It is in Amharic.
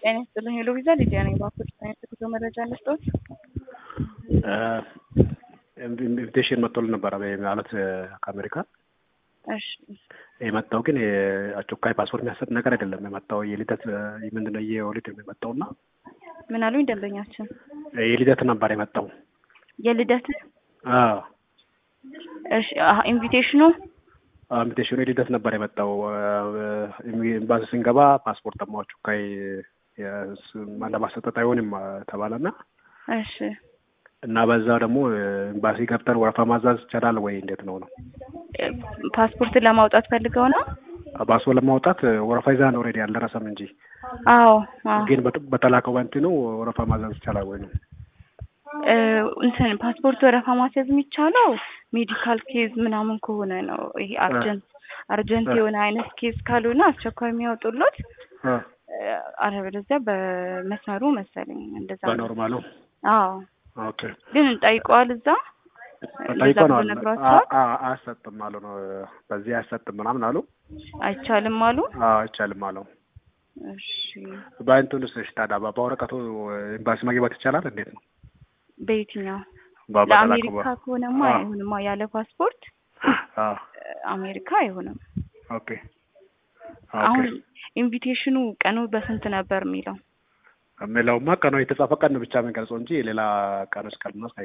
ጤና ይስጥልኝ ሄሎ ቪዛ ሊዲያ ነኝ። በአፍሪካ አይነት ጉዞ መረጃ ልስጦት። ኢንቪቴሽን መጥቶልን ነበረ ማለት ከአሜሪካ እሺ የመጣው ግን አስቸኳይ ፓስፖርት የሚያሰጥ ነገር አይደለም። የመጣው የልደት ምንድነው የወሊድ የመጣው እና ምን አሉኝ ደንበኛችን? የልደት ነበር የመጣው። የልደት አዎ እሺ አሀ፣ ኢንቪቴሽኑ ኢንቪቴሽኑ የልደት ነበር የመጣው። ኤምባሲ ስንገባ ፓስፖርት ደግሞ አስቸኳይ ለማሰጠት አይሆንም ተባለና እሺ እና በዛ ደግሞ ኤምባሲ ገብተን ወረፋ ማዛዝ ይቻላል ወይ እንዴት ነው ነው? ፓስፖርት ለማውጣት ፈልገው ነው? ፓስፖርት ለማውጣት ወረፋ ይዛን ኦልሬዲ አልደረሰም እንጂ አዎ አዎ ግን በተላከው በእንትኑ ወረፋ ማዛዝ ይቻላል ወይ ነው? እንትን ፓስፖርት ወረፋ ማስያዝ የሚቻለው ሜዲካል ኬዝ ምናምን ከሆነ ነው። ይሄ አርጀንት አርጀንት የሆነ አይነት ኬዝ ካልሆነ አስቸኳይ የሚያወጡሎት አለበለዚያ በመስመሩ መሰለኝ እንደዛ ነው። በኖርማሉ አዎ ኦኬ ግን ጠይቀዋል እዛ ጠይቆ ነው አሉ። ነግሯቸዋል። አያሰጥም አሉ ነው በዚህ አያሰጥም ምናምን አሉ። አይቻልም አሉ። አዎ አይቻልም አሉ። እሺ በእንትኑስ እሺ ታዲያ በወረቀቱ ኤምባሲ መግባት ይቻላል እንዴት ነው? በየትኛው በ- በተላከው ለአሜሪካ በ- ከሆነማ አዎ። አይሆንማ ያለ ፓስፖርት አዎ አሜሪካ አይሆንም። ኦኬ አሁን ኦኬ ኢንቪቴሽኑ ቀኑ በስንት ነበር የሚለው? የሚለውማ ቀኑ የተጻፈ ቀን ብቻ የሚገልጸው እንጂ ሌላ ቀኖች ቀልኖች